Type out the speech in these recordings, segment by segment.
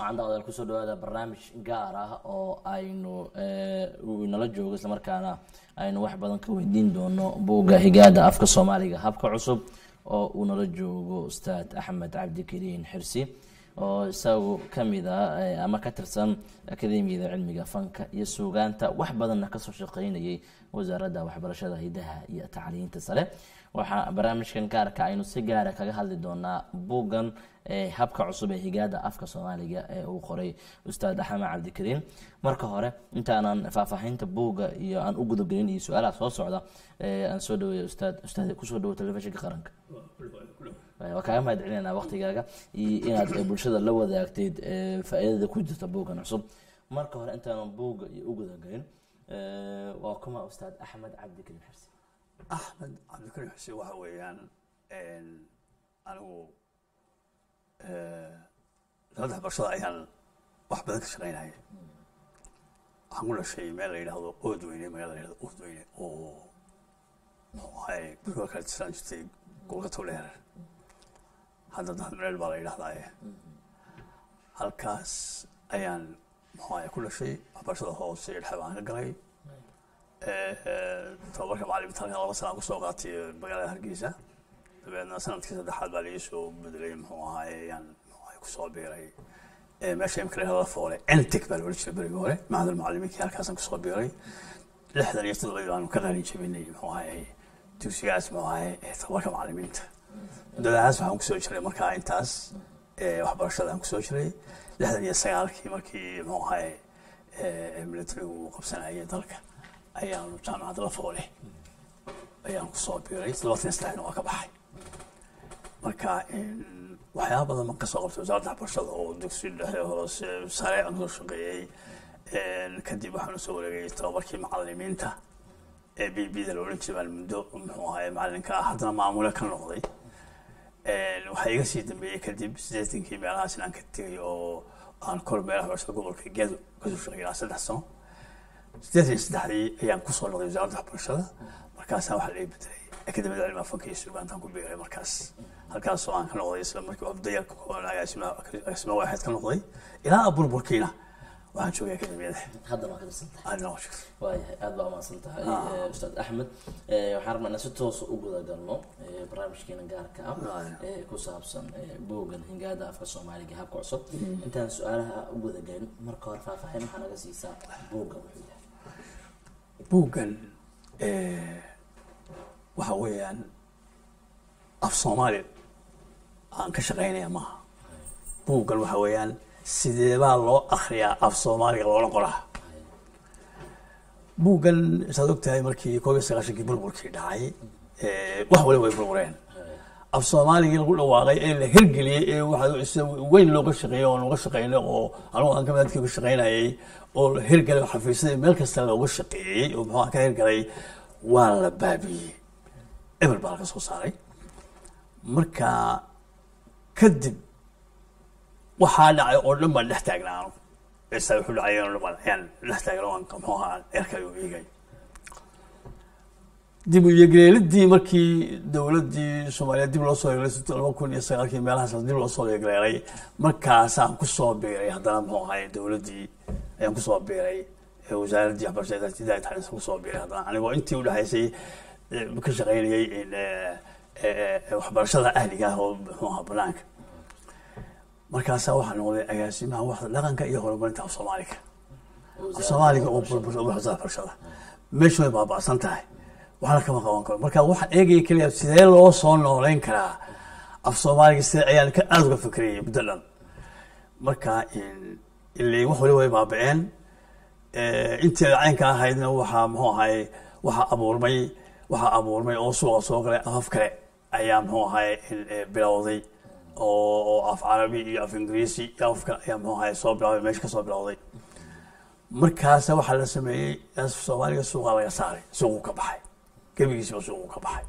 waxaan daqdeel kusoo dhawaada barnaamij gaar ah oo aynu uu inala joogo islamarkaana aynu wax badan ka weydiin doono buugga higaada afka soomaaliga habka cusub oo uu nala joogo ustaad axmed cabdikariin xirsi oo isagu kamid a ama ka tirsan akademiyada cilmiga fanka iyo suugaanta wax badanna kasoo shaqeynayay wasaaradda waxbarashada hidaha iyo tacliinta sare waxaa barnaamijkan gaarka aynu si gaara kaga hadli doonaa buuggan habka cusub ee higaada afka soomaaliga ee uu qoray ustaad axmed cabdikariin marka hore intaanan faahfaahinta buugga iyo aan u gudagelin iyo su-aalaha soo socda aan soo dhaweeya ustaad ustaad kusoo dhawo telefishinka qaranka waa kaaga mahad celinayna waqtigaaga iyo inaad bulshada la wadaagteyd faa-iidada ku jirta buuggan cusub marka hore intaanan buugga iyo u gudagelin waa kuma ustaad axmed cabdikariin xirsi axmed cabdikariin xuseen waxa weeyaan anigu saddex barshada ayaan wax badan ka shaqaynaya waxaan ku dhashay meel la yidhaahdo oodweyne magala la yidhahdo oodweyne oo waxay guriga kala tirsan jirtay golgato dheer hadda dahdmeel baa la yidhahdaaye halkaas ayaan muxuaye ku dhashay waxbarashada hoose iyo dhexe baan ka galay tababarka macaliminta halkan laba sanaan kusoo qaatay magaalada hargeysa dabeedna sanadkii saddexaad baa laii soo bedelay muxuu ahaaye yaan muxuaye kusoo biiray meesha imka la foole entic baa la odhan jiray berigii hore macdal macalimiinkii halkaasaan kusoo biiray lixdan iyo todobadii baanu ka qalin jabinay muxuu ahaaye dugsigaas muxuu ahaaye tababarka macalimiinta muddadaas waxaan kusoo jiray markaa intaas waxbarashada aan kusoo jiray lixdan iyo sagaalkii markii muxuu ahaaye militarigu uu qabsanayay dalka ayaanu jaamacadda la foole ayaan kusoo biiray todobaatan saddexna waa ka baxay marka waxyaaba badan baan kasoo qabtay wasaaradda waxbarashada oo dugsi dhexe hoose sare aan soo shaqeeyey kadib waxaanu soo wareegay tababarkii macalimiinta ee b b da la odhan jiray baan muddo muxuu ahaye macalinka ah haddana maamule ka noqday waxaa iga sii dambeeyey kadib siddeetankii meelahaas inaan ka tegay oo aan kor meelaha waxbarashada gobolka gedo kasoo shaqeeyay ilaa saddex sano siddeetan iyo saddexdii ayaan kusoo noqday wasaaradda waxbarashada markaasaa waxaa laga bedelay akademiyada cilmiga fanka iyo suugaantaan ku biiray markaas halkaasoo aan ka noqday isla markii abdayarka kooban agaasima waaxid ka noqday ilaa burburkiina waxaan joogay akademiyada haddana waa ka tirsan tahay aadna waa jirta waayahay aada baa umahadsan tahay ustaad axmed waxaan rabnaa inaan si toosa u guda galno barnaamijkeena gaarka ah ee ku saabsan buuggan hingaada afka soomaaliga habka cusub intaan su-aalaha u guda galin marka hore faahfaahin waxaa naga siisaa buuggan wuxuu yahay buuggan waxa weeyaan af soomaali aan ka shaqaynaya maaha buuggan waxa weeyaan sideebaa loo akriyaa af soomaaliga loola qoraa buuggan saad og tahay markii koob iyo sagaashankii burburkii dhacay wax waliba way burbureen af soomaaligii lagu dhawaaqay ee la hirgeliyey ee waxa weyn looga shaqeeyey oo looga shaqeynay oo anugu aan kamidadkii uga shaqeynayay oo la hirgalay xafiisyadii meel kasta looga shaqeeyey oo muxuu ka hirgalay waa la baabiyey ebel baa laga soo saaray marka kadib waxaa dhacay oo dhan baan dhex taagnaa anu isa wuxuu dhacay oo dhan baan ayaan dhex taagna waan muxuu ahaa erkay u eegay dib u yegleelidii markii dowladdii soomaaliya dib loo soo yeglay laba kun iyo sagaalkii meelahaas dib loo soo yegleelay markaasaan kusoo biiray haddana muxuu ahay dowladdii ayaan kusoo biiray wasaaraddii waxbarashada hidaaya tacliinta kusoo biiray haddana anigoo intii udhexaysay ka shaqaynayay waxbarashada ahliga ah oo muxuu ahaa banaanka markaasaa waxaa noqday agaasimaha waxda dhaqanka iyo horumarinta af soomaaliga af soomaaliga oo waxbarashada meeshu way baaba'san tahay waxna kama qaban karo marka waxaan eegaya keliya sidee loo soo nooleyn karaa af soomaaliga sidee ayaan ka aada uga fikrayay muddo dhan marka ilay wax waliba way baaba'een inteeda caynka ahaydna waxaa muxuu ahay waxaa abuurmay waxaa abuurmay oo suuqa soo galay afaf kale ayaa muxuu ahay bilowday oo oo af carabi iyo af ingiriisi iyo af kale ayaa muxuu ahay soo bilowday meesha ka soo bilowday markaasa waxaa la sameeyey af soomaaliga suuqa laga saaray suuquu ka baxay gebigiisiba suuquu ka baxay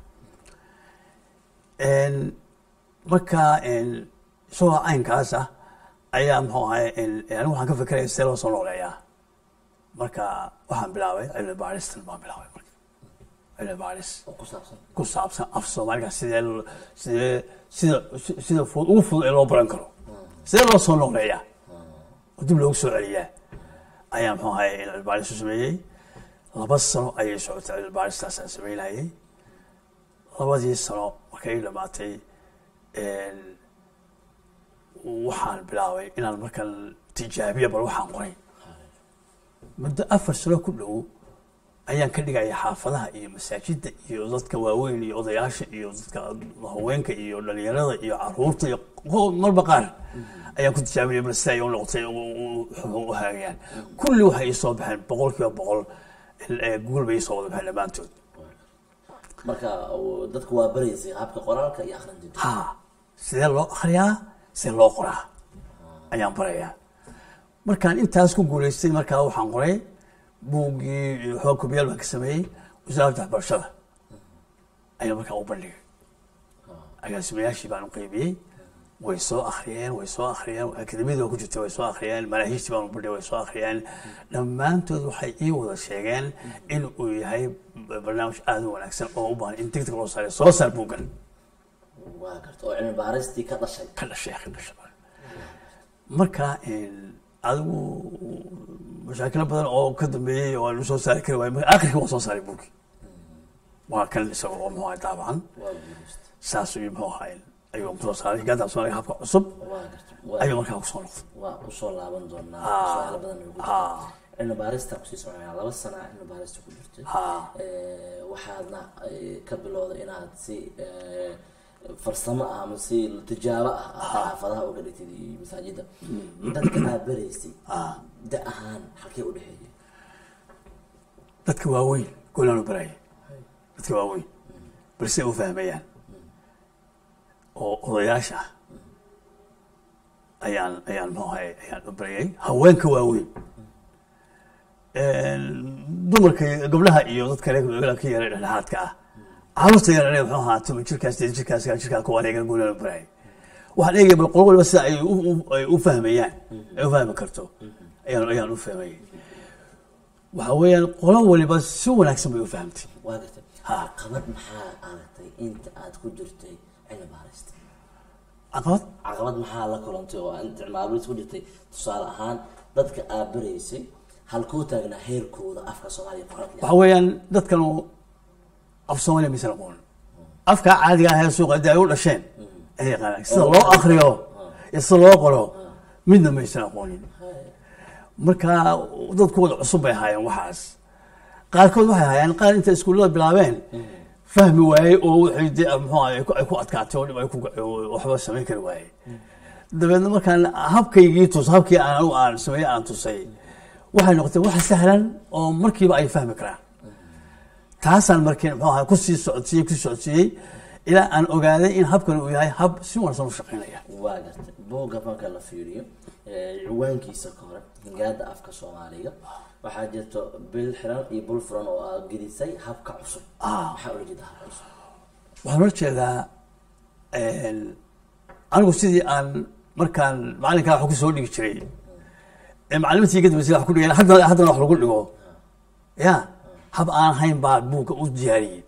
marka isagoo caynkaas ah ayaa muxuu ahay anigu waxaan ka fikeraya sidee loo soo nooleeyaa marka waxaan bilaabay cilmi baaristan baan bilaabay marka cilmi baaris oo ku saabsan ku saabsan af soomaaliga sidee sidee sida sida fudud ugu fudud ee loo baran karo sidee loo soo nooleeyaa oo dib loogu soo celiyaa ayaa muxuu ahaye cilmi baaris u sameeyey laba sano ayay socotay cilmi baaristaas aan sameynayay labadii sano markay ii dhamaatay waxaan bilaabay inaan markan tijaabiya bal waxaan qoray muddo afar sano ku dhow ayaan ka dhigaya xaafadaha iyo masaajidda iyo dadka waaweyn iyo odayaasha iyo dadka haweenka iyo dhalinyarada iyo caruurta iyo marba qaar ayaan ku tijaabinaya bal sida ay u noqotay u haagayaan kulli waxay ii soo baxeen boqol kiiba boqol guul bay ii soo wada baxeen dhammaantood marka dadku waa baraysay habka qoraalka iyo akhrinta ha sidee loo akhriyaa sidee loo qoraa ayaan barayaa markaan intaas ku guulaystay markaa waxaan qoray buuggii xoog kubiyaal baan ka sameeyey wasaaradda waxbarashada ayaa markaa u bandhigay agaasimayaashii baan u qaybiyey way soo akhriyeen way soo akhriyeen akademiyada waa ku jirtay way soo akhriyeen manaahiijtii baan u bandhigay way soo akhriyeen dhammaantood waxay ii wada sheegeen in uu yahay barnaamij aada u wanaagsan oo u baahan in degdeg loo saaro soo saar buuggan waa garta oo cilmi baaristii ka dhashay ka dhashay ka dhashay marka adigu mashaakilo badan oo ka dambeeyey oo aan soo saari kari waay akhirkii waan soo saaray buugii waa kan isaga oo muxuu ahay daabacan waa guulaysta saas ayuu muxuu ahay ayuu kusoo saaray gaadda soomaaliga habka cusub waa garta waa ayuu markaa kusoo noqday waa kusoo laaban doonaa Ah. su-aalo badan ugu Ah. jirta cilmi baarista kusii soconaya laba sana cilmi baarista ku jirtay Ah. Eh, waxaadna eh, ka bilowday inaad si eh, farsamo ah ama si tijaabo ah aad xaafadaha uga dhigtid iyo masaajida dadka aad baraysay da ahaan halkee u dhexeeyay dadka waaweyn goolaanu baraya dadka waaweyn balse ay u fahmayaan oo odayaasha ah ayaan ayaan muxuu ahay ayaan u barayay haweenka waaweyn dumarka iyo gabdhaha iyo dad kale ka yara dhexdhexaadka ah caruurta yarane muxuu ahaa toban jirkaas sideed jirkaas sagaal jirkaas kuwaan eegana goolaanu barayay waxaan eegaya bal qolo waliba sida ay u- u- ay u fahmayaan ay u fahmi karto ayaan ayaan u fahmayay waxa weeyaan qolo waliba si wanaagsan bay u fahamtay waa gartay Ha. caqabad maxaa aragtay inta aad ku jirtay cilmi baarista caqabad caqabad maxaa la kulantay oo aad cilmaabiris ku jirtay tusaale ahaan dadka aad baraysay halkuu taagnaa heerkooda afka soomaaliya qoraalka waxa weeyaan dadkanu af soomaaliya maysan aqoonin afkaa caadiga ah ee suuqa haddii ay u dhasheen ay yaqaanaan sida loo akriyo iyo sida loo qoro midna maysan aqoonin marka dadkooda cusub bay ahaayeen waxaas qaarkood waxay ahaayeen qaar inta iskuullada bilaabeen fahmi waayey oo waxay dee muxuu ahay ay ku adkaatay oo dhib ay ku waxba samayn kari waayey dabeedna markaan habkaygii tus habkii aan anigu aan sameeyey aan tusay waxay noqotay wax sahlan oo markiiba ay fahmi karaan taasaan markii muxuu ahay kusii socodsiiyey kusii socodsiiyey ilaa aan ogaaday in habkan uu yahay hab si wanaagsan u shaqaynaya waa gartay buugga marka la fiiriyo eh, ciwaankiisa ka hore hingaada afka soomaaliga waxaa jirto bil xiran iyo bul furan oo aad gedisay habka cusub Ah. maxaa ula jeeda habka cusub waxaan ula jeedaa anigu sidii aan markaan macalinkaa wax kusoo dhigi jiray ee macalimintii iga dambeysay wax ku dhigeen haddana haddana wax lagu dhigo ya hab aan hayn baa buugga u diyaariyey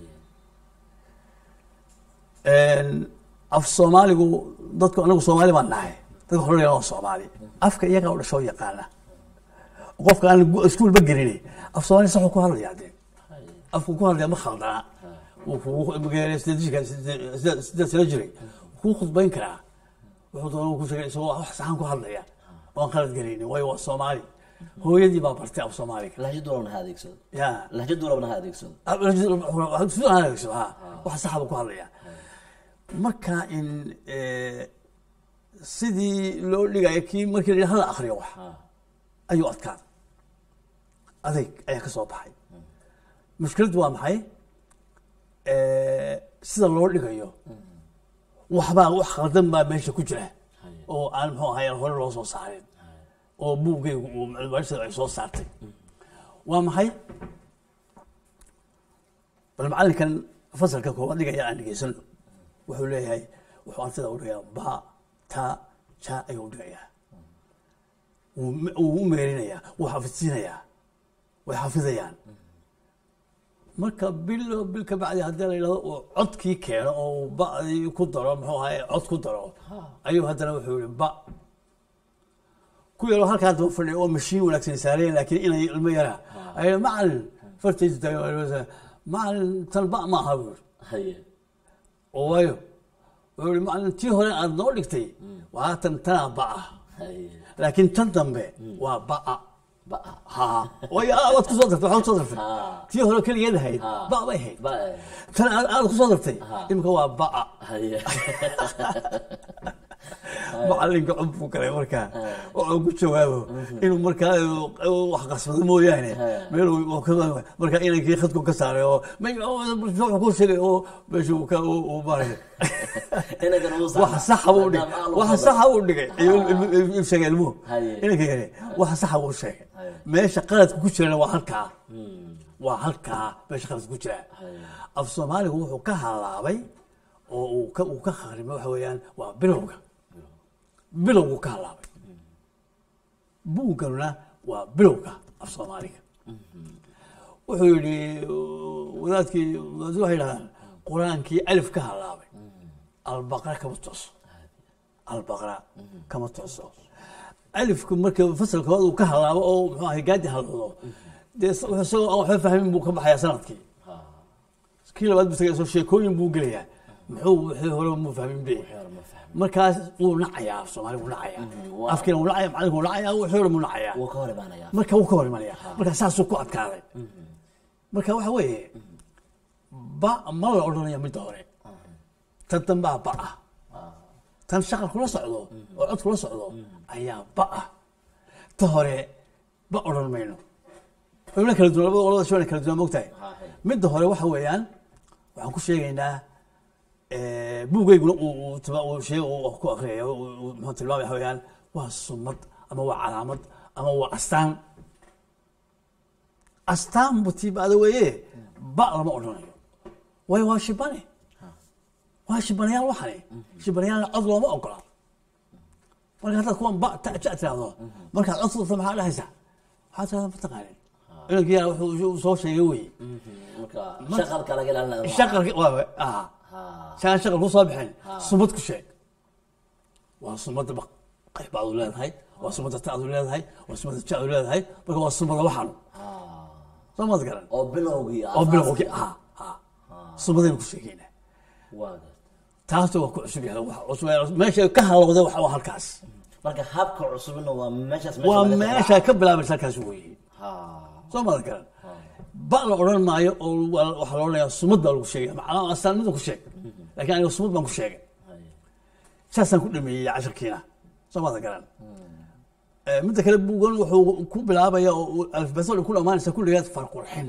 af soomaaligu dadku anagu soomaali baan nahay dadka xorriga waa soomaali afka iyagaa u dhashoo yaqaana qofka aan gu- iskuulba gelini af soomaali saxuu ku hadlayaa dee afku ku hadlaya ma khaldana wuu kugu mageelay sideed jirka- sideed sideed- sideed sano jiray wuu kuu khudbayn karaa wuxuu doona wuu ku sheegay isagoo wax saxan ku hadlaya oon qalad gelaynin waayo waa soomaali hooyadii baa bartay af soomaaliga lahjad walbana ha adeegsado ya lahjad walbana ha adeegsado wax saxba ku hadlaya marka in eh, sidii loo dhigayo kii markii la yidhi hala akriyo wax ayuu adkaaday adayg ayaa ka soo baxay mushkiladdu waa maxay Eh, sida loo dhigayo waxbaa wax khaldan baa meesha ku jira oo aan muxuu ahay aan hore loo soo saarin oo buuggaygu uu macluumaadkiisa ay soo saartay waa maxay bal macallinkan fasalka koowaad dhigaya aan dhegeysano wuxuu leeyahay wuxuu ardayda u dhigayaa ba ta ja ayuu u dhigayaa wuu me- wuu u meerinayaa wuu xafidsiinayaa way xafidayaan marka bilo bil ka bacdi haddii la yidhahdo uu codkii keeno oo uu ba'dii ku daro muxuu ahay cod ku daro ayuu haddana wuxuu yihi ba ku ku yaroo halkaa daba fadhiya oo mashiin wanaagsan saareen laakiin inay ilmo yaraa ay macalin fartiisa taagay macalin tan ba ma aha buuri haye oo waayo wuxuu yihi macalin tii hore aad noo dhigtay waa tan tanaa ba'a haye laakiin tan dambe waa ba'a ba'a ha way aad ku soo dartay waxaad ku soo dartay Ha. tii hore keligeed ahayd Ha. ba bay ahayd ba'a tan aad aad ku soo dartay Ha. imika waa ba'a haye macalinka cod buu galay markaa oo ku jawaabo inuu markaa uu wax qasbado mooyaane meel uu ka- markaa inankii khadku ka saaray oo may- oo wuxuu ku sheegay oo meesha uu ka uu uu maray inagan uu wax saxa buu dhigay wax saxa buu dhigay iyo uu sheegay ilmuhu Haye. inanka yare wax saxa buu sheegay Haye. meesha qaladka ku jirana waa halkaa waa halkaa meesha qaladka ku jira Haye. af soomaaligu wuxuu ka halaabay oo uu ka uu ka kharimo waxa weeyaan waa bilowga bilowgu ka halaabay buugganuna waa bilowga af soomaaliga wuxuu yidhi wadaadkii wadaadku waxay yidhahdaan qur-aankii alif ka halaabay albaqra kama tooso albaqra kama tooso alifku marka fasalka hore uu ka halaabo oo muxuu ahay gaadi haloodo dee wuxuu isagoo aan waxba fahmin buu ka baxayaa sanadkii kii labaad buu tagay soo sheekooyin buu gelayaa muxuu wixii hore muu fahmin be ma fahmin markaas wuu nacayaa af soomaali wuu nacayaa waa- afkiina wuu nacaya macalinku wuu nacayaa wixii hore muu nacayaa wuu ka hor imaanayaa marka wuu ka hor imanaya marka saasuu ku adkaaday marka waxa weeye ba ma la odhanaya midda hore tan dambaa ba ah tan shaqal kula socdo oo cod kula socdo ayaa ba ah ta hore ba odhan mayno xubno kala duwan labada qolada shibana kala duwan mogtahay Haye. midda hore waxa weeyaan waxaan ku sheegaynaa buugeyguna uu uu tiba- uu sheeg uu ku akriyayo uu- uu muxuu tilmaamaya waxa weeyaan waa sumad ama waa calaamad ama waa astaan astaan butiibaada weeye ba lama odhanayo waayo waa shibane waa shibanayaal waxani shibanayaalna cod looma ogola marka haddaad kuwan ba ta ja tiraahdo markaad cod furta maxaa dhahaysaa waxaad tirahdaa mataqaanin inankii yaa wuxuu uu soo sheegay weye marka shaqalka laga ilaalinaya shaqalki waa ah saan shaqal ku soo bixin sumad ku sheeg waa sumadda ba qayb baad u leedahay waa sumadda taad u leedahay waa sumadda ja u leedahay marka waa sumada waxaanu soo maad garan oo bilowgii oo bilowgi ha ha sumadaynu ku sheegaynaa waa garta taasna waa ku cusub yahay wax cusub meesha ka halowda waxa waa halkaas marka habka cusubna waa meeshaas waa laga meesha ka bilaabaysa halkaas weeye ha soo maad garan ba la odhan maayo oo waa- waxaa la odhanayaa sumad baa lagu sheegaya macnaa astaanimada ku sheeg laakiin aniga sumad baan ku sheegay haye saasaan ku dhameeyey casharkiina soo maada garan Eh, midda kale buugan wuxuu ku bilaabaya oo uu alfabetol ku dhamaanaysa kulligeed farqurxin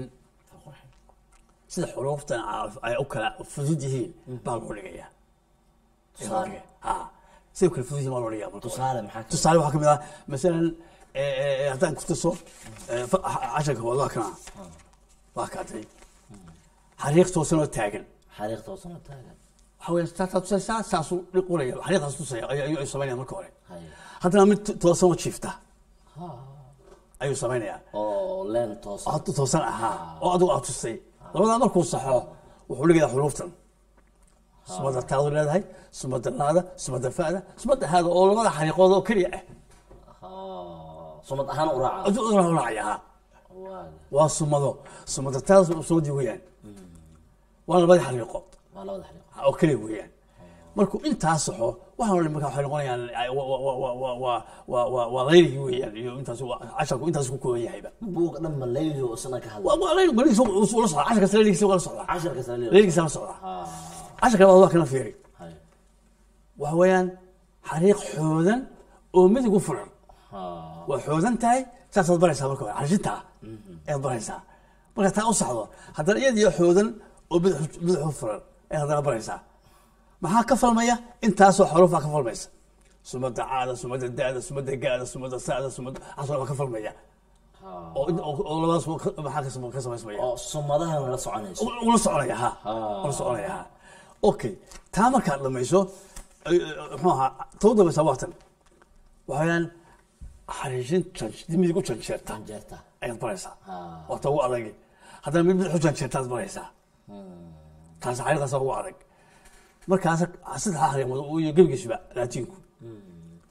sida xuruuftan a- ay u kala fudud yihiin baa loo dhigayaa Tusaale. ha siday u kala fudud yihiin baa loo dhigayaa marka hore. tusaale maxaa ka tusaale waxaa ka mid ah masalan eh, eh, haddaan ku tuso eh, fa- casharka waa waa kana waa kaatay xariiq toosan oo taagan xariiq toosan oo taagan waxa weeye saasaa tusaysaa saasuu dhiqulaya xariiqaas tusaya ayuu ayuu samaynaya marka hore haye haddana mid to- toosan oo jiifta ha ayuu samaynayaa oo leen toosan oo toosan ahaa oo adigu aad tustay labadaa markuu saxo wuxuu dhigayaa xuruuftan sumadda taadu leedahay sumadda laada sumadda fa'da sumadda haada oo labada xariiqood oo keliya ah ha sumad ahaan u raaca aduu una raacayaa waa waa sumado sumadda taada sumaddii weeyaan waa labadii xariiqood waa labada xariiq oo keliya weeyaan markuu intaa saxo waxaan odhan marka waxay noqonayaan ay- wa- wa- wa- wa- wa- wa- wa- wa- waa layligi weeyaan iyo intaas waa- casharku intaas ku kooban yahayba buuga dhan ma layliyo isna ka hadla waa waa layl layligiisa uu la socdaa casharkaas layligiisa waa la socdaa casharka saliil layligiisa la socdaa ha casharka labaad waa kana fiiri haye waxa weeyaan xariiq xoodan oo midig u furan ha waa xoodan tahay saasaad baraysaa marka hore xarshintaa ayaad baraysaa marka taa u saxdo haddana iyadiyo xoodan oo bidix bidix u furan ayaad haddana baraysaa maxaa ka falmaya intaasoo xarufaa ka falmaysa sumadda caada sumadda da'da sumadda gaada sumadda sa'da sumadda casoo baa ka falmaya ha oo oo oo labadaas ka- maxaa ka sam- ka samaysmaya oo sumadahan la soconayso ula soconaya ha Ah. ula soconaya ha okay taa markaad dhamayso ay- ay- muxuu ahaa tau dambaysa waatan waxayaan xariijin jan- midig u janjeerta jeerta ayaad baraysaa Ah. waa ta ugu adagi haddana mid mid u janjeertaad baraysaa taas xariiqaasa ugu adag markaas saddexa xariiqood iyo gebigiisuba laatiinku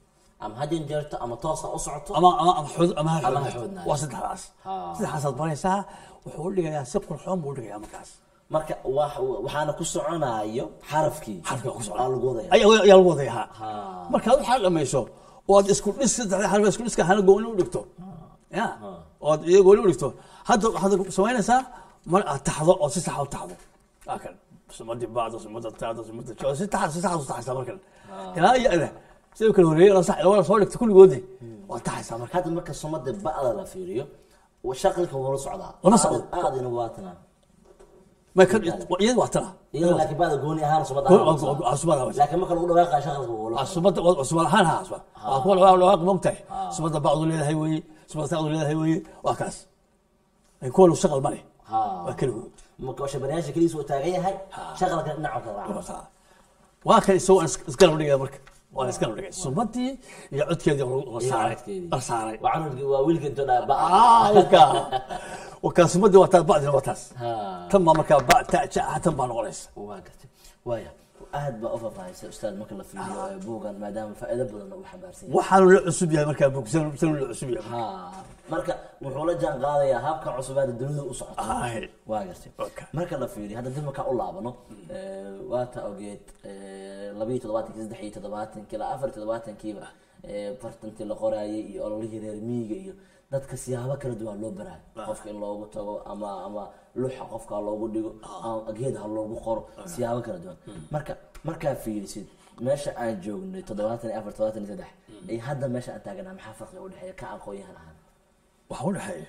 ama hadin jeerto ama toosa u socoto ama ama ama xud ama ha Ama ha xoodnaato. xoodnaato. waa saddexdaas Ha. saddexdaasaad baraysaa wuxuu u dhigayaa si qurxoon buu u dhigayaa markaas marka wax- waxaana ku soconayo xarafkii xarfiga ku Aa lagu wadaya ayaa ayaa lagu wadaya ha Ha. markaad waxaa dhamayso oo aad isku dhis saddexda xarfi isku dhiska hana gooni u dhigto ya oo aad iyo gooni u dhigto hadda waxaad samaynaysaa mar aad taxdo oo si sax u taxdo waa kan sumadii bacda sumada taada sumada jo si tax si sax u taxaysaa markan ilaa iyo ada sidoo kale horeeyay la sax labada soo dhigto kulligoodii waa taxaysaa marka hadda marka sumada ba'da la fiiriyo wa- shaqalka wuu la socdaa Wala socda. Aad- aadina waa tanaa ma kan iyada waa tana iyadoo laakiin ba'da gooni ahaan sumada Gooni- ahaan la socdaa. waa sumada waa- laakiin marka lagu dhawaaqa shaqalka wuu la subada subad ahaan ha subad waa kuwa lagaa lagaa mogtahay subada bacdu leedahay weeye subada taadu leedahay weeye waa kaas ay kuwa lu shaqal male Ha. waa keligood marka shabaryaasha keliisa uu taagan yahay shaqalka dhinaca kala raaca waa kan isagoo aan is- isgarab dhigaya marka waan isgarab dhigay sumadii iyo codkeedii la Iyo saaray codkeedii. la saaray waa canugii waa wiilka intuu dhaa ba'a Ah, wakaa wakaa sumadii waa taas bacdina waa taas Ha. tan baa markaa ba ta ja tan baa noqonaysa waa gartay waaya aad baa u faahfaahaysa ustaad marka la fiiriyo ee buugan maadaama faa'iido badan uu xambaarsan yahay waxaanu la cusub yahay markaa bogsan sanu la cusub yahay ha marka wuxuu la jaan qaadayaa habka cusubaada dunida u socota Ay. waa gartay Okay. marka la fiiriyo hadda dib markaa u laabano waata ogeed labayo toddobaatanki saddex iyo toddobaatanki ilaa afar iyo toddobaatankiiba ee, fartantii la qoraayay iyo ololihii reer miyiga iyo dadka siyaabo kala duwan loo baraayo qofka in loogu tago ama ama luxa qofka ha loogu dhigo ama geed ha loogu qoro siyaabo kala duwan marka markaa fiirisid meesha aan joognay toddobaatan iyo afar toddobaatan iyo saddex iyo hadda meesha aan taaganaa maxaa farqiga u dhexeeya ka aqoon-yahan ahaan waxaa u dhexeeya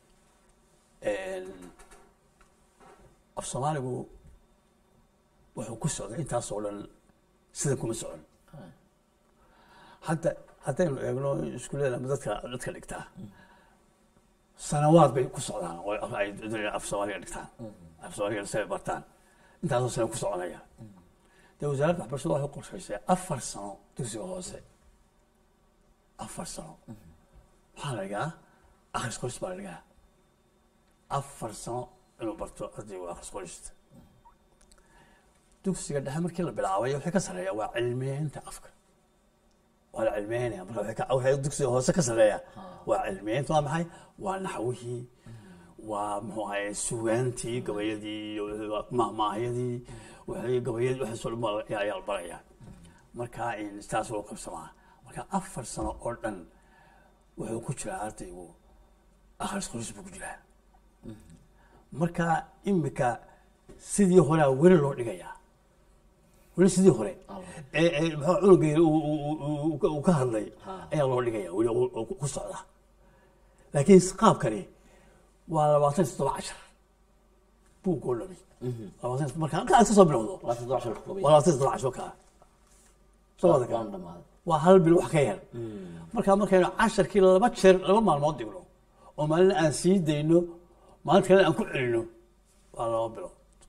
af soomaaligu wuxuu ku socday intaasoo dhan sidan kuma socon hadda haddaynu eegno iskuullada ama dadka dadka dhigtaa sanawaad bay ku socdaan oo ay af soomaaliga dhigtaan af soomaaliga say bartaan intaasoo sano ku soconaya dee wasaaradda waxbarashada waxay qorshaysay afar sano dugsiga hoose afar sano waxaa la dhigaa akhris qoris baa la dhigaa afar sano inuu barto ardaygu akhris qorista dugsiga dhexe markii la bilaabay wixii ka sarreeya waa cilmiyeynta afka waa la cilmiyeynaya marka wixii ka- wixii dugsiga hoose ka sarreeya waa cilmiyeynta waa maxay waa naxwihii waa muxuu ahaye sugaantii gabayadii iyo mahmaahyadii wixii gabayadii waxaasoo dhan baa la- ayaa ayaa la barayaa marka in saas loo qabsamaa marka afar sano oo dhan wuxuu ku jiraa ardaygu akhris qoris buu ku jiraa marka imika sidii horea weli loo dhigayaa weli sidii hore ee ee muxuu cunugeeda uu- uu- uu- uu- uu ka hadlay ayaa loo dhigaya weli oo- oo ku socda laakiin qaabkani waa labaatan iyo toddoba cashar buug oo dhami labaatan iyo- marka halka aad ka soo bilowdo waa toddoba shil ka kooban waa labaatan iyo toddoba cashar kaa soo wada kaa waan dhamaaday waa hal bil wax ka yar marka markaynu casharkii laba jeer laba maalmood dhigno oo maalin aan sii dayno maalinta kale aan ku celino waa laba bilood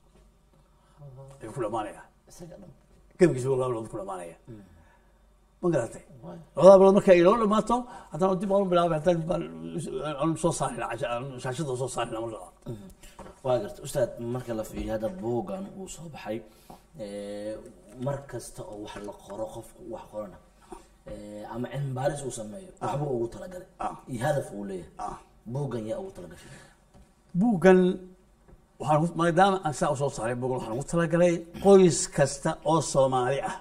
ayuu ku dhamaanaya isaga dhan gebigiisa waa laba bilood ku dhamaanaya ma garatay Waay. labada bilood marka ay inoo dhamaato haddana dib aan u bilaabay haddana dib aan- aan soo saarina aan shaashada soo saarina marka labaad waa garta ustaad marka la fiiriyo hadda buugan uu soo baxay ee, mar kasta oo wax la qoro qofku wax qorana ee, ama cilmi baaris uu sameeyo waxbuu ugu talagalay Ah. iyo hadaf uu leeyahay Ah. buugan yaa ugu talagashay buuggan waxaan ugu- maadaama aan saa usoo saaray buuggan waxaan ugu talagalay qoys kasta oo soomaali ah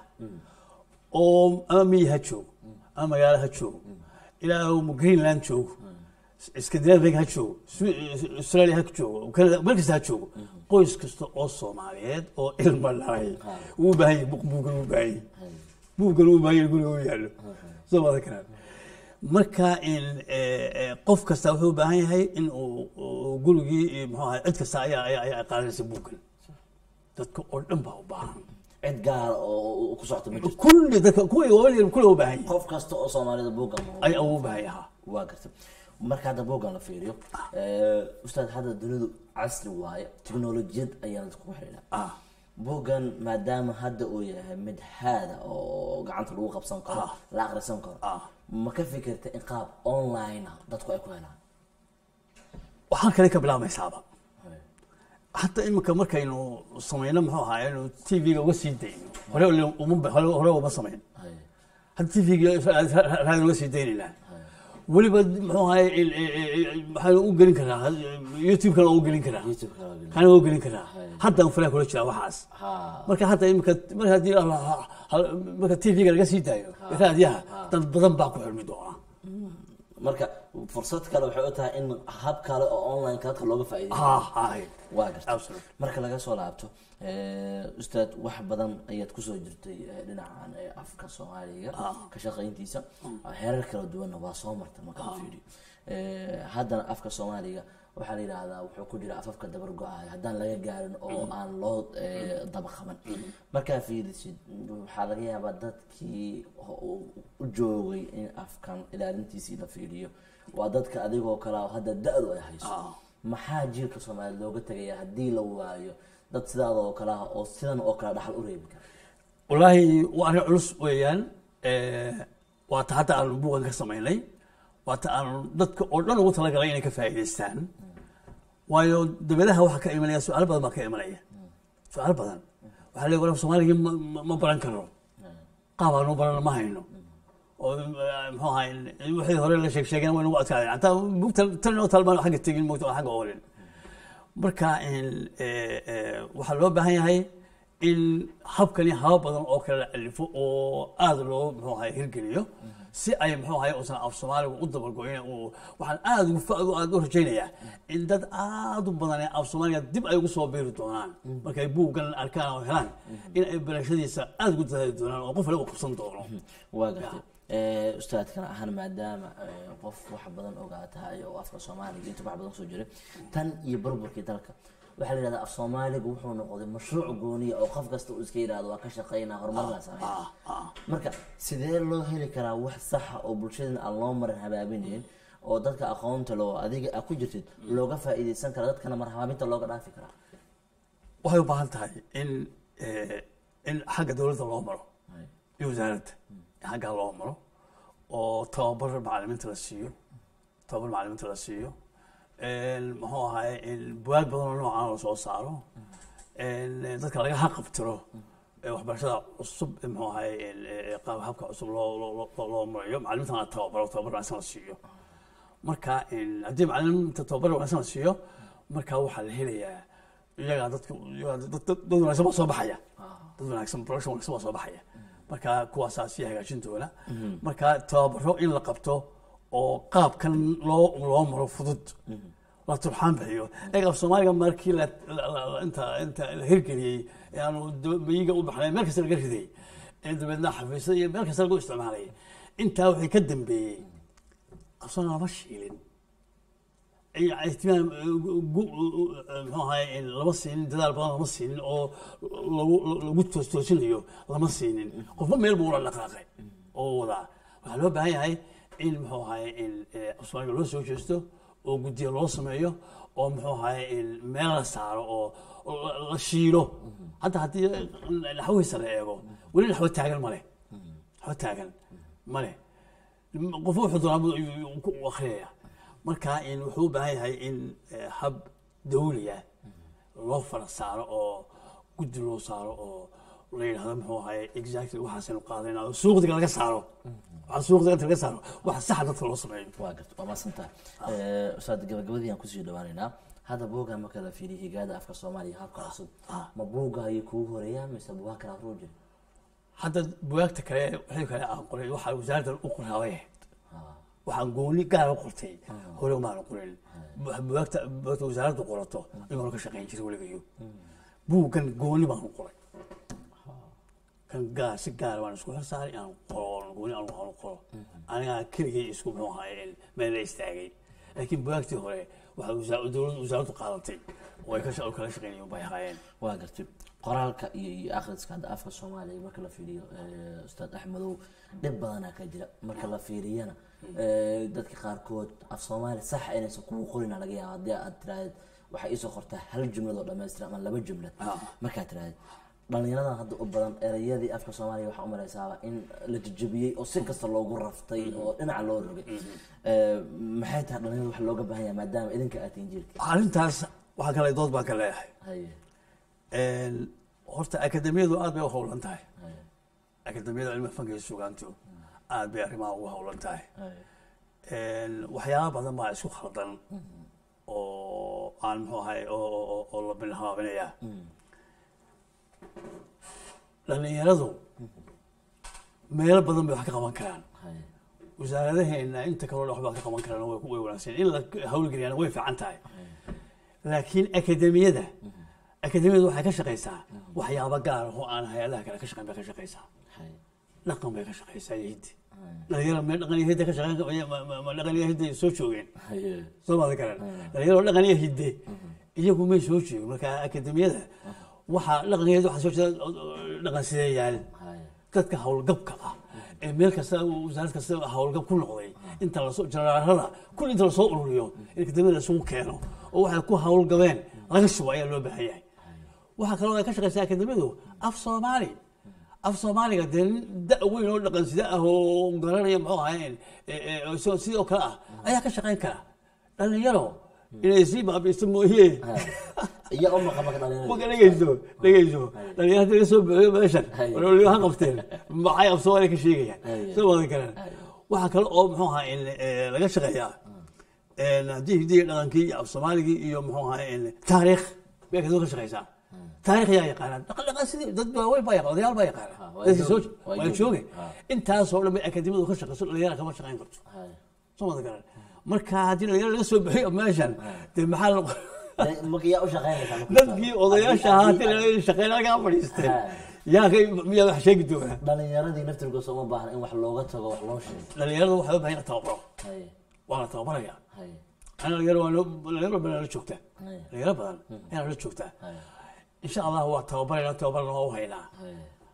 oo ama miyi ha joogo ama magaalo ha joogo ilaa uu greenland joogo scandinavia ha joogo Su- australia ha joogo Canada, meel kasta ha joogo qoys kasta oo soomaaliyeed oo ilma dhalay uu u baahan yahay buug- buuggan uu u baahan yahay buuggan uu u baahan yahay guriga u yaallo soo wada karaan marka in eh, eh, qof kasta wuxuu u baahan yahay in uu uu gurigii eh, muxuu ahay cid kasta ayaa ayaa ayaa qaadanaysa buuggan dadka oo dhan baa u baahan cid gaara oo oo ku socota ma jirto kulli dadka kuwa waligeed kulli u baahan yahay qof kasta oo soomaalida buugan ayaa ugu baahan yahaa waa garta marka hadda buugan la fiiriyo ee, ustaad hadda dunidu casri waaye tiknolojiyad ayaana iskugu xidhiidha ah buuggan maadaama hadda uu yahay mid haada oo gacanta lagu qabsan karo Ah. la akhrisan karo Ah. ma ka fikirta in qaab online ah dadku ay ku helaan waxaan kale ka bilaabmaysaaba hatta iminka markaynu samayno muxuu ahaa inu t v-ga uga sii dayno hore ule uma hore hore uma samayn Hay. hadda tvga raadi uga sii daynaynaa weliba muxuu ahay waxaan u gelin karaa youtube-kana u gelin karaa youtube-ka waa gelin. kana u gelin karaa haddaan fulaan kula jiraa waxaas ha marka hadda imika mar haddii marka tvga laga sii daayo raadiyaha dad badan baa ku xirmi doona marka fursad kale waxay u tahay in hab kale oo online dadka looga faa'iideeyo ha hay waa garta Absolutely. marka laga soo laabto eh, ustaad wax badan ayaad kusoo jirtay eh, dhinacan eh, afka soomaaliga ka shaqayntiisa heerar kala duwanna waa soo marta marka la fiiriyo Eh, haddana afka soomaaliga waxaa la yidhaahdaa wuxuu ku jira afafka dabar go-ahay haddaan laga gaarin oo aan loo eh, daba qaban markaa fiirisid waxaa laga yaabaa dadkii ho- u- u joogay in afkan ilaalintiisii la fiiriyo waa dadka adigoo kale oo hadda da-du ay hayso maxaa jiilka soomaaliya looga tegaya haddii la waayo dad sidaada oo kale ah oo sidan oo kale dhaxal u reebi kara wallaahi waa arrin culus weeyaan waa ta hadda aanu buugan ka samaynay waa ta aanu dadka oo dhan ugu talagalay inay ka faa'iidaystaan waayo dabadaha waxaa ka imanaya su-aalo badan baa ka imanaya su-aalo badan waxaa leeyahay walaal soomaaliga ma, ma, ma baran karno qaab aanu baran ma hayno oo eh, muxuu ahay wixii hore la sheeg sheegeen way nagu adkaadeen hataa bugta tan inoo talmaan xagga tegin mogta oo xagga oolin marka in, eh, eh, waxaa loo baahan yahay in habkani haba badan oo kale la alifo oo aada loo muxuu ahay hirgeliyo si ay muxuu ahay uusan af soomaaligu u dabargoyn uu waxaan aada ugu fa- aada u rajaynayaa in dad aada u badan ee af soomaaliga dib ay ugu soo biiri doonaan markay buuggan arkaan oo helaan in ay barashadiisa aada ugu dadaali doonaan oo qof waliba u qabsan doono waa gartay Eh, ustaadkana ahaan maadaama eh, qof wax badan ogaa tahay oo afka soomaaliga inta wax badan soo jiray tan iyo burburkii dalka waxaa la yidhahdaa af soomaaligu wuxuu noqday mashruuc gooniya oo qof kasta uu iska yidhahdo waa ka shaqaynaa horumarna sameyn marka sidee loo heli karaa wax saxa oo bulshadana aan loo marin habaabinayn oo dadka aqoonta loo adiga aad ku jirtid looga faa'iidaysan kara dadkana mar habaabinta looga dhaafi karaa waxay u baahan tahay in eh, in xagga dowladda loo maro iyo wasaaradda in xaggaa loo maro oo tababar macalimiinta la siiyo tababar macalimiinta la siiyo muxuu ahaye in buwaag badan oo noocaan la soo saaro in dadka laga haqabtiro ee waxbarashada cusub ee muxuu ahaye in, eh, qaab habka cusub loo loo loo- loo marayo macalimiintana la tababaro tababar wanaagsan la siiyo marka in haddii macalimiinta tababar wanaagsan la siiyo marka waxaa la helayaa iyagaa dadka iyagaa dad dad- dad wanaagsan baa soo baxaya dad wanaagsan production wanaagsan baa soo baxaya marka kuwaasaa sii hagaajin doona marka tababaro in la qabto oo qaabkan loo loo maro fudud la turxaan bixiyo eeg af soomaaliga markii la la- la- inta inta la hirgeliyey ee aanu daba- miyiga u baxnay meel kasta laga riday ee dabeedna xafiisyada iyo meel kasta lagu isticmaalay intaa waxay ka dambeeyey af soomaaliga lama shiilin ihtimaam muxuu ahaye lama siinin dadaal badan lama siinin oo lagu lagu toos toosinayo lama siinin qofba meel buu ula dhaqaaqay oo wadaa waxaa loo baahan yahay in muxuu ahaye in soomaaliga loo soo jeesto oo guddiya loo sameeyo oo muxuu ahaye in meel la saaro oo la- la shiilo hadda haddii naxwihiisa la eego weli naxwo taagan male naxwo taagan male qof wuxuu doonaa buu- ayuu- ayuu ku akhriyaya marka in wuxuu u baahan yahay in eh, hab dawliya loo fara saaro oo guddi loo saaro oo la yidhahdo muxuu ahaye exactly waxaasaynu qaadayna oo suuqdiga laga saaro waxa suuqdiga inta laga saaro waxa saxa dadka loo sameeyo waa garta waa maasantaha ustaad gabagabadii aan kusii dhawaanaynaa hadda buugga marka la fiiriyo higaada afka soomaaliya habka cusub ma buugga ayay kugu horeeyaan mise buugaa kala ruu jira hadda buwaagta kale wixii kale aan qoray waxaa wasaaraddan u qoraabay ahayd waxaan gooni gaar u qortay hore umaana qorin buwaagta buwaagta wasaaraddu qorato imaanu ka shaqayn jiray weligayo buuggan gooni baan u qoray kan gaar si gaar baan isku xilsaaray inaan qoro gooni aan waxaan u qoro anigaa keligay isku muxuu ahaye meel la istaagay laakiin buwaagtii hore waxaa wasaa- dowladdu wasaaraddu qaadatay oo ay ka sha- oo kala shaqaynayeen bay ahaayeen waa gartay qoraalka iyo iyo akhriska hadda afka soomaaliya marka la fiiriyo eh, ustaad axmedow dhib badanaa ka jira marka la fiiriyana eh, dadka qaarkood af soomaali sax inaysan kugu qorina laga yaaba haddii aad tiraahdeed waxay iisoo qortaa hal jumlad oo dhammaystiran ama laba jumlad markaad tiraahdeed dhalinyaradan hadda u badan erayadii afka soomaaliya waxaa u malaysaaba in la jajabiyey oo si kasta loogu raftay oo dhinaca loo rogay Eh, maxay tahay dhalinyarada wax looga baahan yahay maadaama idinka aad tihiin jiilka arrintaas waxaa kale dood baan ka leeyahay haye horta akademiyadu aad bay u howlan tahay haye akademiyada cilmiga fanka iyo sugaantu aad bay arrimaha ugu howlan tahay Hay. Een, waxyaaba badan baa isku khaldan oo aan muxuu ahay oo- oo oo- oo la bilhaabinaya dhallinyaradu meelo badan bay wax ka qaban karaan Hay. wasaaradaheena inta kaloo wax baa ka qaban karaan way way wanaagsan in la hawlgeliyana way fiican tahay laakiin akademiyada akademiyadu waxay ka shaqaysaa waxyaabo gaar ah oo aan hay-adaha kale ka shaqayn bay ka shaqaysaa Hay. dhaqan bay ka shaqaysaa iyo hiddi dhalinyaro meel dhaqan iyo hidde ka shaqayn ma- ma- ma dhaqan iyo hidde soo joogeen Hay. soo maada garan dhalinyaro dhaqan iyo hidde iyagu may soo joogin marka akademiyada waxaa dhaqan iyo hidde waxaa soo jeeda dhaqan sideeyaal Hay. dadka howlgabka ah ee meel kasta wasaarad kasta howlgab ku noqday inta lasoo jaraarada kul inta lasoo ururiyo in akademiyada isugu keeno oo waxay ku howlgabeen laga shubo ayaa loo baahan yahay waxaa kaloo ay ka shaqaysaa akademiyadu af soomaali af soomaaliga dee nin da' weyn oo dhaqan sida ah oo garanaya muxuu ahayn isagoo sidoo kale ah ayaa ka shaqayn kara dhalinyaro inay sii baabiisto mooye Hay. iyaga uma qaban ka dhalinyarada. marka dhegeyso dhegeyso dhalinyarada laga soo bixiyo meeshan Hay. waliba ha qabteen maxay af soomaaliya ka sheegayaan Hay. soo wada garan waxaa kale oo muxuu ahaa in eh, laga shaqeeyaa een, haddii hidiga dhaqankii iyo af soomaaligii iyo muxuu ahaa in taariikh bay kasoo ka shaqeysaa taariikh yaa yaqaanaa dhaqan dhaqan sidii dad waaweyn baa yaqaan odayaal baa yaqaana Ha, waa dadkii soo jooge, waa waa jooge. jooge Ha. intaasoo dhan bay akademiyadu ka shaqeyso dhalinyara kama shaqeyn karto Hay. soo wada garan marka haddii dhalinyara laga soo bixiyo meeshan dee maxaa la Dee, marka yaa u shaqaynaysaa marka? dadkii odayaasha ahaa Haddii- haddii shaqeyn halkaa fadhiisteen Ha. yaa kay miyaa wax sheegi doonaa dhalinyaradii naftirkooda uma baahna in wax looga tago wax loo sheego dhalinyarada waxaa u baahan in la tababaro Hay. waa la tababaraya Hay. ana dhalinyaro waa loo- dhalinyaro badan la joogtaa Hay. dhalinyaro badan ayaa la joogtaa Hay. insha allah waa tababarayna tababarna waa u haynaa Hay.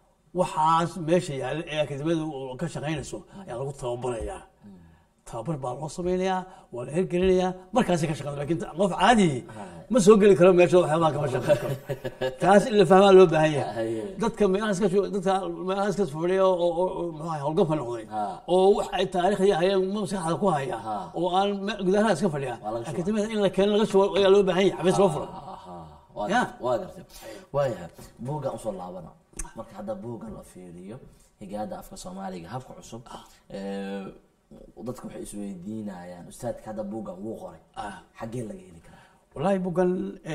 waxaas meesha yaalla ee akademiyadu ka shaqaynayso ayaa lagu tababarayaa tababar baa loo samaynayaa waa la hirgelinayaa markaasay ka shaqada lakin qof caadi ma soo geli karo meesha waxyaabaha kama shaqayn karo taas in la fahmaa loo baahan yahay Haye. dadka meelahaas ka soo- dadka meelahaas ka fadhiya oo oo- oo muxuu ahay howlgabka noqday Ha. oo wax ay taariikhya hayeen maskaxda ku haya Ha. oo aan me- gudaha iska fadhiya Waa laga shubaa. akademiyada in la keeno laga shubo ayaa loo baahan yahay xabiis loo furo Aha. Waa Ya. gartay, waa gartay waayahay buuggan usoo laabana marka hadda buuggan la fiiriyo higaada afka soomaaliga habka cusub ee, dadka waxay isweydiinayaan ustaadka hadda buuggan wuu qoray Ah. xaggee laga heli karaa wallaahi bugan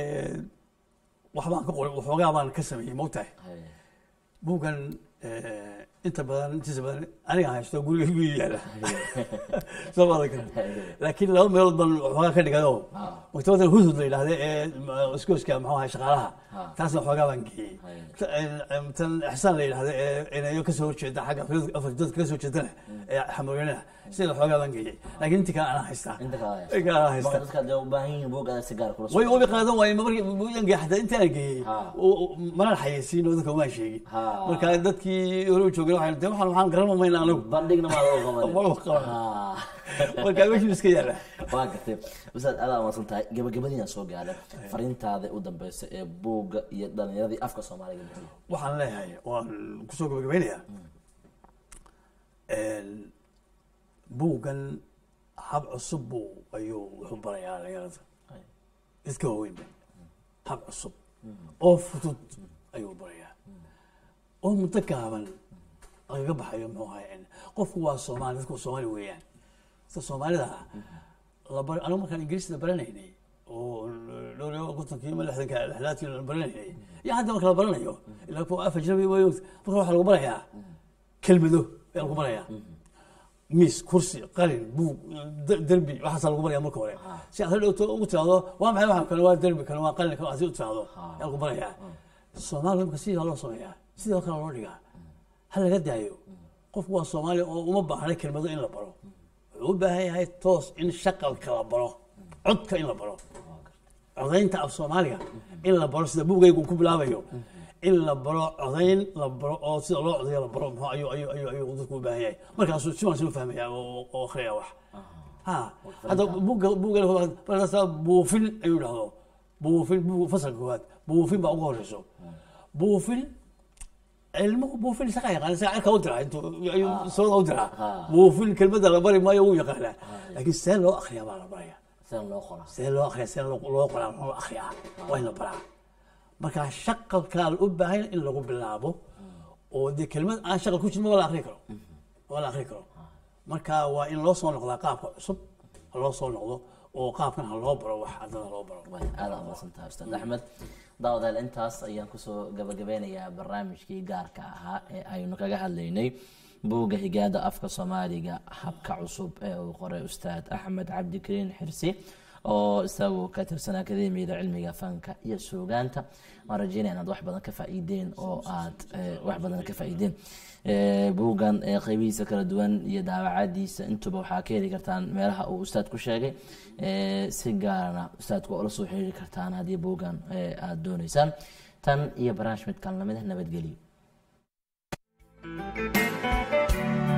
waxbaan ka qoray waxoogaa baan ka sameeyey mogtahay Haye. bugan inta badan intiisa badan aniga haysto guriga igu yaala soo maada kale laakiin laba meelood baan waxoogaa ka dhigado Ah. maktabada hudhud la yidhahda ee iskooska muxuu ahay shaqaalaha Ah. taasna waxoogaa baan geeyey Haye. Ta- een, tan ixsaan la yidhahda ee inayo kasoo horjeeda xagga afrika- afrika dadka kasoo jeedana ee xamooyanaha sida waxoogaa baan geeyey laakiin intii kale anaa haystaa inta kale Inta kale anaa haystaa marka dadka hadee u baahan yihiin buuggaada si gaar kula way socdo. ubi qaadan waaye markii buuyanka xataa intaan geeyey Ha. manaan xayeysiin oo dadka umaan sheegin Ha. marka dadkii hore u joogay waxay de waxaan waxaan garan mayna anagu bandhigna maa loo qabanay. Ma loo qaban. Ah. marka meeshuu iska yaala waa gartay ustaad adaa umaasan tahay gabagabadiina soo gaadha fariintaada u dambeysa ee buugga iyo dhalinyaradii afka soomaaliga bixiya waxaan leeyahay waan kusoo gabagabeynayaa buuggan hab cusub buu ayuu wuxuu barayaa dhalinyarada Haye. iska waaweynba hab cusub oo fudud ayuu barayaa oo muddo gaaban lagaga baxayo muxuu ahay qofku waa soomaali dadku waa soomaali weeyaan sida soomaalida ah laba anigu markaan ingiriisda baranaynay oo dhowr iyo kontonkii ama lixdanka lixdaadkii la baranaynay iyo hadda marka la baranayo ilaa kuwa af ajnabi way marka waxaa lagu barayaa kelmado ayaa lagu barayaa miis kursi qalin buug de- derbi waxaasaa lagu baraya marka hore si aad hadhowto ugu tiraahdo waa maxay waxaan kale waa derbi kale waa qalin kale si u tiraahdo ayaa lagu barayaa soomaaliya marka sidii loo sameeyaa sidoo kale loo dhigaa ha laga daayo qofku waa soomaaliya oo uma baahna kelmado in la baro wuxuu u baahan yahay toos in shaqalka la baro codka in la baro codaynta af soomaaliga in la baro sida buugaygu ku bilaabayo in la baro codayn la baro oo sida loo codayo la baro muxuu ayuu ayuu ayuu ayuu dadku u baahan yahay markaasuu si wanaagsan u fahmaya oo oo akhriyaya wax ha hadda buugga buugga markaasa buufin ayuu dhahdo buufin buug fasalka koowaad buufin baa ugu horeyso buufin ilmuhu buufin isaga yaqaan isaga cirka u diraa intuu ayuu sabada u diraa buufin kelmadda la bari maayo wuu yaqaanaa laakiin see loo akhriyaa baa la baraya sida loo qoraa see loo akhriyaa see loo loo qoraa loo akhriyaa waa in la baraa marka shaqalkaa u baahan in lagu bilaabo oo dee kelmad aan shaqal ku jirin maba la akhri karo oo la akri karo marka waa in loo soo noqdaa qaabka cusub ha loo soo noqdo oo qaabkan ha loo baro wax ardada loo baro way aada umaqsantaha ustaad axmed daawadaal intaas ayaan kusoo gabagabeynayaa barnaamijkii gaarka ahaa ee aynu kaga hadlaynay buugga higaada afka soomaaliga habka cusub ee uu qoray ustaad axmed cabdikariin xirsi oo isagu ka tirsan akademiyada cilmiga fanka iyo suugaanta waan rajeynaya inaad wax badan ka faa'iideen oo aad wax badan ka faa'iideen buuggan qeybihiisa kala duwan iyo daawacadiisa intuba waxaa ka heli kartaan meelaha uu ustaad ku sheegay si gaarana ustaadku waa ula soo xiriiri kartaan haddii buuggan aada dooneysaan tan iyo barnaamij midkan lamid ah nabadgelyo